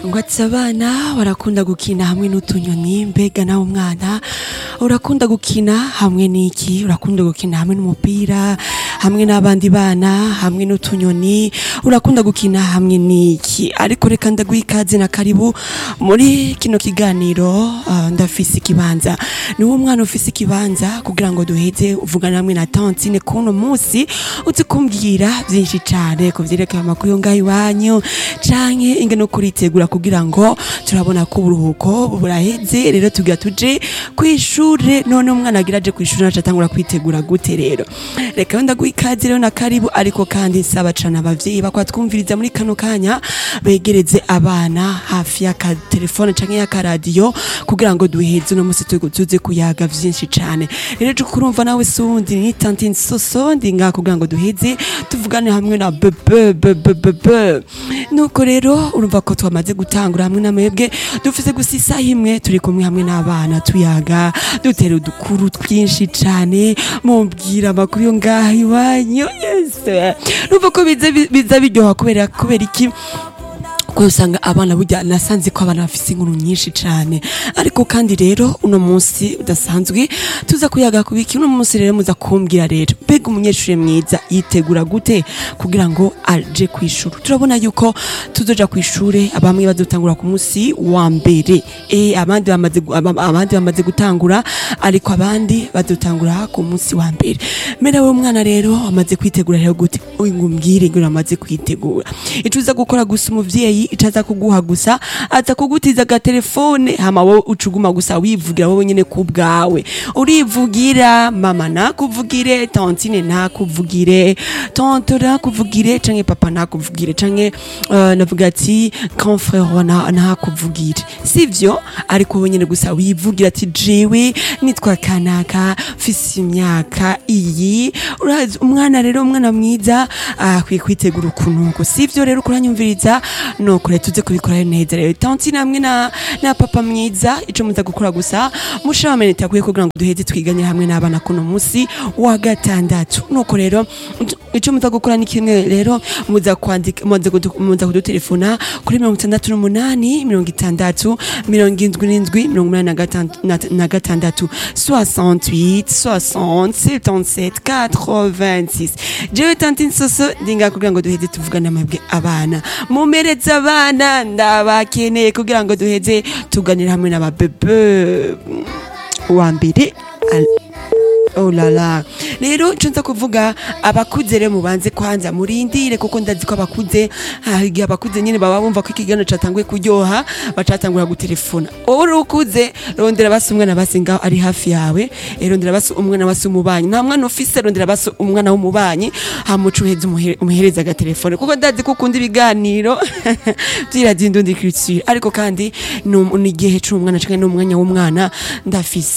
ngo ati abana barakunda gukina hamwe n'utunyoni mbega nawe umwana urakunda gukina hamwe n'iki urakunda gukina hamwe n'umupira hamwe n'abandi bana hamwe n'utunyoni urakunda gukina hamwe n'iki ariko reka ndaguha ikaze na karibu muri kino kiganiro ah, ndafise ikibanza niwo mwana ufise ikibanza kugira ngo duheze uvugana hamwe na tantine kuno munsi uzi kumbwira byinshi cane ku vyerekeye amakuru yo ngaho iwanyu canke ingene kuritegura kugira ngo turabona ko uburuhuko buraheze rero tugira tuje kw'ishure none umwana agira aje kw'ishure naca atangura kwitegura gute rero reka wenda guha ikaze rero na karibu ariko kandi nsaba cane abavyeyi bakwatwumviriza muri kano kanya begereze abana hafi y'akatelefone canke y'akaradiyo kugira ngo duheze uno musi tu- tuze kuyaga vyinshi cane rero je kurumva nawe sundi ni tantine soso ndi ngaha kugira ngo duheze tuvugane hamwe na bebe bebe bebe nuko rero urumva ko twamaze gutangura hamwe n'amebwe dufise gusa isaha imwe turi kumwe hamwe n'abana tuyaga dutera udukuru twinshi cane mumbwira amakuru yo ngaha iwanyu yese numva ko biza biza biryoha kubera kubera iki kuko usanga abana burya nasanze ko abana bafise inkuru nyinshi cane ariko kandi rero uno munsi udasanzwe tuza kuyaga kubiki uno munsi rero muza kumbwira rero mbega umunyeshuri mwiza yitegura gute kugira ngo aje kw'ishuri turabona yuko tuzoja kw'ishure abamwe bazotangura ku munsi wa mbere eh abandi bamaze gu- aba- abandi bamaze gutangura ariko abandi bazotangura ku munsi wa mbere mbere we mwana rero amaze kwitegura rero gute uyu ngo umbwire ngo amaze kwitegura ico uza gukora gusa umuvyeyi ico aza kuguha gusa aza kugutiza agatelefone hama wowe ucuguma gusa wivugira wowe nyene ku bwawe urivugira mama nakuvugire tantine nakuvugire tante nakuvugire canke papa nakuvugire canke uh, navuga ati grand frère na- nakuvugire sivyo ariko wowe nyene gusa wivugira ati jewe nitwa kanaka mfise imyaka iyi urazi umwana rero umwana mwiza akwiye kwitegura ukuntu sivyo rero kuranyumviriza nuko rero tuze kubikora neza rero tantine hamwe na, na papa mwiza ico muza gukora gusa mushaba menete akwiye kugira ngo duheze twiganye hamwe n'abana kuno musi wa gatandatu nuko rero ico muza gukora ni kimwe rero muza kwandika muza kudu- muza kudutelefona kuri mirongo itandatu n'umunani mirongo itandatu mirongo indwi n'indwi mirongo umunani na gatan- na- na gatandatu 68 60 77 86 jewe tantine soso ndinga kugira ngo duheze tuvugane amabwe abana mumereze abana ndabakeneye kugira ngo duheze tuganire hamwe n'ababebe wa mbere al- Oh la la rero ico nza kuvuga abakuze rero mubanze kwanza murindire kuko ndazi ko abakuze ah, igihe abakuze nyene baba bumva ko ikiganiro catanguye kuryoha bacatangura gutelefona wowe uri ukuze rondera basi umwana basi ngaho ari hafi yawe eh, rondera basi umwana basi umubanyi nta mwana ufise rondera basi umwana w'umubanyi hamuca uheze umuhe- umuhereza agatelefone kuko ndazi ko ukunda ibiganiro vy'iradiyo indundi culture ariko kandi ni um- ni igihe c'umwana canke n'umwanya w'umwana ndafise